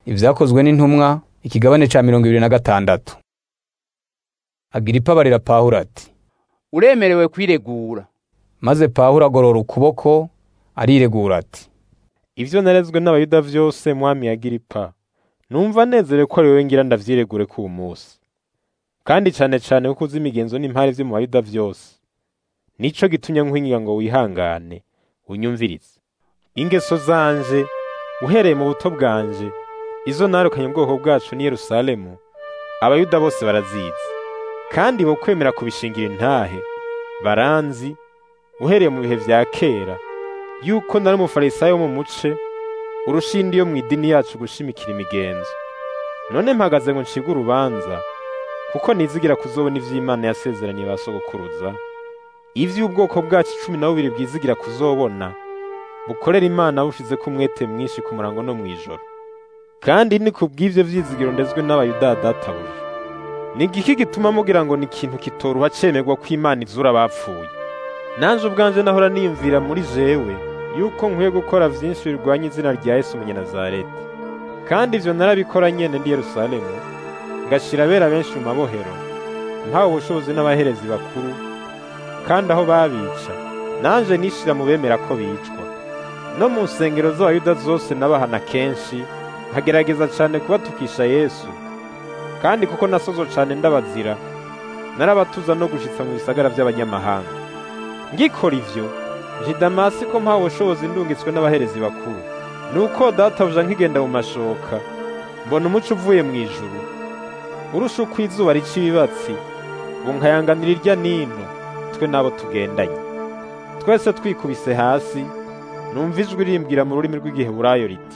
Ivyakozwe n'intumwa ikigabane ca mirongo ibiri na gatandatu. Agiripa abarira Pawulo ati uremerewe kwiregura maze Pawulo agorora ukuboko ariregura ati ivyo narezwe n'abayuda vyose mwami Agiripa numva nezerewe ko ari wewe ngira ndavyiregure ku munsi kandi cane cane kuko uzi imigenzo n'impari vyo mu bayuda vyose nico gitumye nkwinginga ngo wihangane unyumvirize ingeso zanje uhereye mu buto bwanje izo narukanye ubwoko bwacu ni Yerusalemu abayuda bose barazizi kandi bo kwemera kubishingira intahe baranzi uhereye mu bihe vya kera yuko nari umufarisayo wo mu muce urushindi yo mu idini yacu gushimikira imigenzo none mpagaze ngo ncige urubanza kuko nizigira kuzobona ivy'Imana yasezeraniye ba sogokuruza ivy'ubwoko bwacu cumi na bubiri bwizigira kuzobona bukorera Imana bushizeko umwete mwinshi ku murango no mw'ijoro kandi ni kubw'ivyo vyizigiro ndezwe n'abayuda databuja ni igiki gituma mugira ngo ni ikintu kitoruha cemerwa ko Imana izura abapfuye nanje ubwanje nahora niyumvira muri jewe yuko nkwiye gukora vyinshi birwanya izina rya Yesu Umunyanazareti kandi ivyo narabikora nyene ndi Yerusalemu ngashira abera benshi mu mabohero mpawe ubushobozi n'abaherezi bakuru kandi aho babica nanje nishira mu bemera ko bicwa no mu nsengero z'abayuda zose nabahana kenshi nkagerageza cane kubatukisha Yesu kandi kuko nasozo cane ndabazira narabatuza no gushitsa mu bisagara vy'abanyamahanga ngikora ivyo nje Damasi ko mpawe ubushobozi ndungitswe n'abaherezi bakuru nuko databuja nkigenda mu mashoka mbona umuco uvuye mu ijuru urusha uko izuba rica ibibatsi bunkayanganira irya nino twe n'abo tugendanye twese twikubise hasi numva ijwi rimbwira mu rurimi rw'igiheburayo riti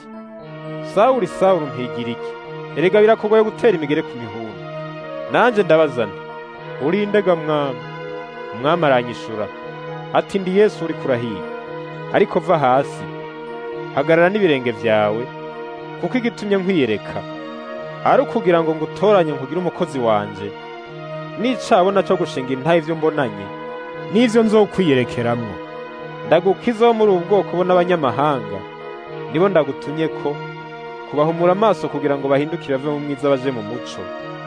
sawuli sawuli mpigira iki erega birakogoye gutera imigere ku mihunda nanje ndabaza nti urindega mwami umwami aranyishura ati ndi yesu uri kurahiga ariko va hasi hagarara n'ibirenge vyawe kuko igitumye nkwiyereka ari ukugira ngo ngutoranye nkugire umukozi wanje nicabona co gushinga intahe ivyo mbonanye n'ivyo nzokwiyerekeramwo ndagukiza wo muri ubu bwoko bo n'abanyamahanga nibo ndagutumye ko kubahumura amaso kugira ngo bahindukire bave mu mwiza baje mu muco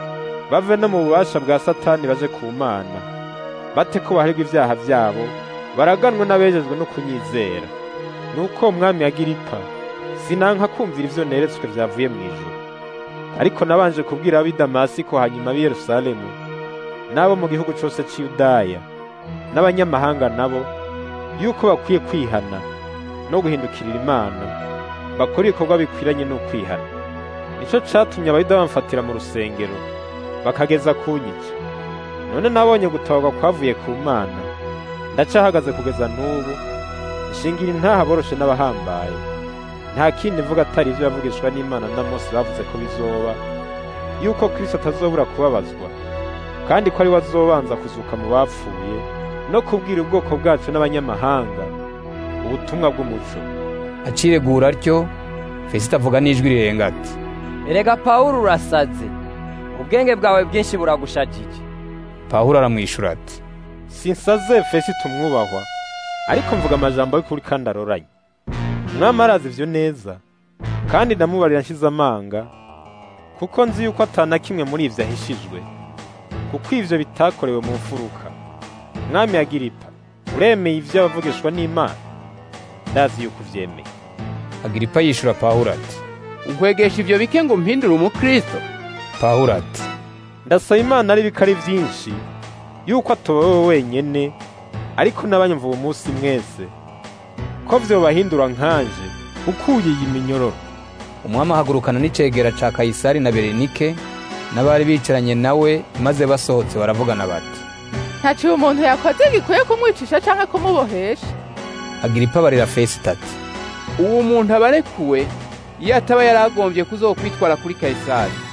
bave no mu bubasha bwa satani baje ku mana bate ko baharirwa ivyaha vyabo baraganwe n'abejejwe no kunyizera nuko umwami Agiripa sinanka kumvira ivyo neretswe vyavuye mu ijuru ariko nabanje kubwira ab'i Damasiko hanyuma ab'i Yerusalemu n'abo mu gihugu cose c'i Yudaya n'abanyamahanga nabo yuko bakwiye kwihana no guhindukirira Imana bakora ibikorwa bikwiranye n'ukwihana nico catumye abayuda bamfatira mu rusengero bakageza kunyica none nabonye gutabarwa kwavuye ku Mana ndacahagaze kugeza n'ubu nshingira intaha boroshe n'abahambaye nta kindi mvuga atari ivyo yavugishwa n'Imana na Mose bavuze ko bizoba yuko Kristo atazobura kubabazwa kandi ko ari we azobanza kuzuka mu bapfuye no kubwira ubwoko bwacu n'abanyamahanga ubutumwa bw'umuco aciregura atyo Fesito avuga n'ijwi rirenga ati erega Pawulo urasaze ubwenge bwawe bwinshi buragushajije Pawulo aramwishura ati sinsaze Fesito umwubahwa ariko mvuga amajambo y'ukuri kandi aroranye umwami arazi ivyo neza kandi ndamubarira nshize amanga kuko nzi yuko atana kimwe muri ivyo ahishijwe kuko ivyo bitakorewe mu mfuruka mwami Agiripa uremeye ivyo abavugishwa n'Imana ndazi yuko uvyemeye Agiripa yishura Pawulo ati nkwegesha ivyo bike ngo mpindure umukristo Pawulo ati ndasaba Imana ari bikari vyinshi yuko atoba wewe wenyene ariko n'abanyumva uwo munsi mwese ko vyobahindura nkanje ukuye iyi minyororo umwami ahagurukana n'icegera ca Kayisari na Berenike n'abari bicaranye nawe maze basohotse baravugana bati ntaciye umuntu yakoze gikwiye kumwicisha canke kumubohesha Agiripa barira Fesito ati uwo muntu abarekuwe iyo ataba yaragombye kuzokwitwara kuri Kayisari